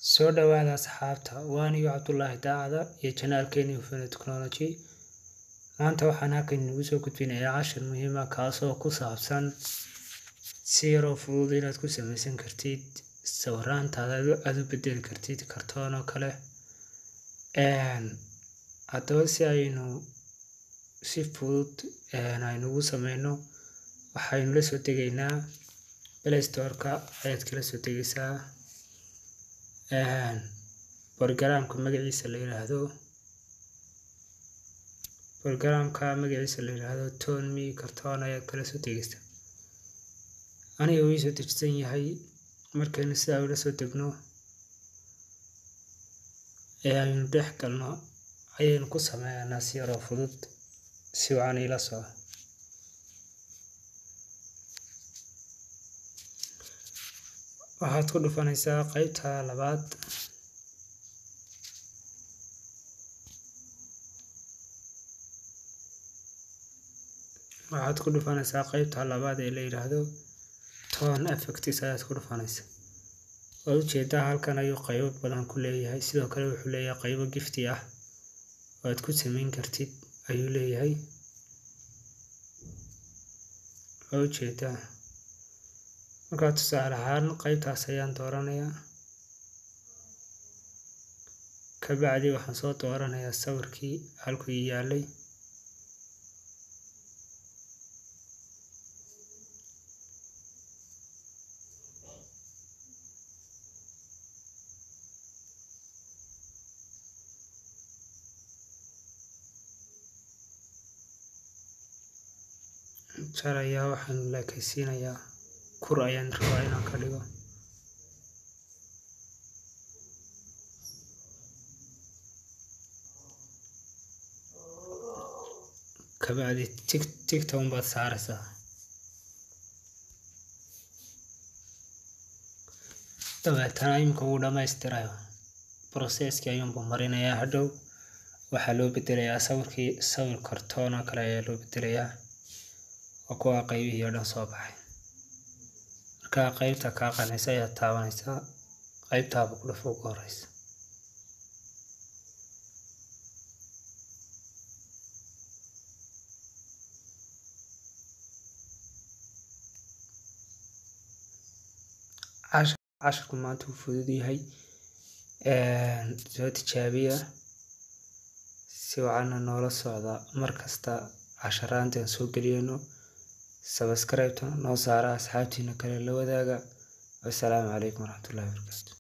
Soo dhawaada asxaabta, waan iyo Cabdullaahi Daacada iyo janaalkeeni Hufana Technology. Maanta waxaan halkan inagu soo gudbinayaa cashir muhiim ah kaasoo ku saabsan si yaroo fudud inaad ku samaysan kartid sawiraantaada aad u bedeli kartid kartoon oo kale. Haddaba si aynu si fudud aynugu sameyno waxaynu la soo degaynaa Play Store-ka ayaad kala soo degaysaa programka magaciisa la yiraahdo programka magaciisa la yiraahdo Tonme kartoon ayaad kala soo degaysaa aniga wuu soo dejisan yahay markaynu sidaa ula soo degno ee aynu dhex galno ayaynu ku sameynaa si yaroo fudud si wacan ila soco waxaad ku dhufanaysaa qaybta labaad waxaad ku dhufanaysaa qaybta labaad ee la yiraahdo tone effects ayaad ku dhufanaysaa waad ujeedaa halkan ayuu qaybo badan ku leeyahay sidoo kale wuxuu leeyahay qaybo gifti ah oo aad ku samayn kartid ayuu leeyahay waa ujeedaa markaa tusaale ahaan qaybtaas ayaan dooranayaa kabacdi waxaan soo dooranayaa sawirkii halkuu yaalay jarayaa waxaan laakaysiinayaa kur ayaan rabaa inaan ka dhigo kabacdi tig tigta unbaad saaraysaa dabeetana imika wuu dhammaystirayo processkii ayuunbuu marinayaa hadhow waxaa loo bedelayaa sawirkii sawir kartoon oo kale ayaa loo bedelayaa waa kuwa qaybihii oo dhan soo baxay markaa qaybta kaa qanaysa ayaad taabanaysaa qaybtaaba ku dhufo ugu horeysa cashirku maanta wuu fudud yahay soo tijaabiya si wacanna noola socda mar kasta casharaantaan soo geliyeyno sabscribe-ta noo saara asxaabtiina kale la wadaaga wassalaamu calaykum waraxmatullaahi wabarakaatu